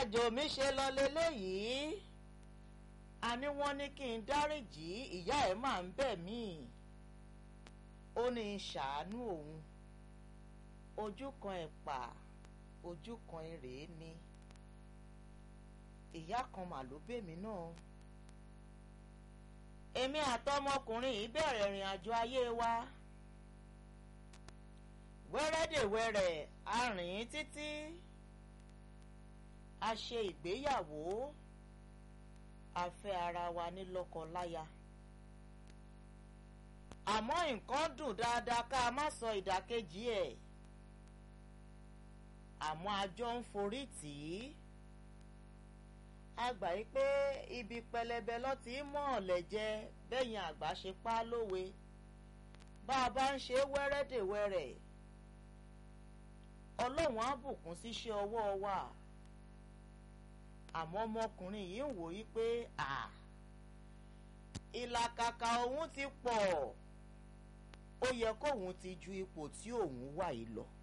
àjò mi ṣe lọ leléyìí a ní wọ́n ní kí n dáríjì ìyá ẹ̀ máa ń bẹ̀ mí ó ní í ṣàánú òun ojú kan ẹ̀pà ojú kan èrè ni ìyá kan mà ló bèmí náà èmi àtọmọkùnrin yìí bẹ̀rẹ̀ ìrìn àjò ayé wa wẹ́rẹ́dẹ̀wẹ́rẹ́ a rìn títí a ṣe ìgbéyàwó a fẹ́ ara wa ní lọ́kọ-láya àmọ́ nǹkan dùn dáadáa ká má sọ ìdàkejì ẹ̀ àmọ́ a jọ ń forí tì í a gbà yí pé ibi pẹlẹbẹ ló ti mọ̀ ọ̀lẹ̀ jẹ bẹ́yìn àgbà ṣe pa á lówe bá a bá ń ṣe wẹ́rẹ́dẹ̀wẹ́rẹ́ ọlọ́run á bùkún síṣẹ́ ọwọ́ wa àmọ́ ọmọkùnrin yìí ń wò yí pé à ìlàkàkà òun ti pọ̀ ó yẹ kóun ti ju ipò tí òun wà yìí lọ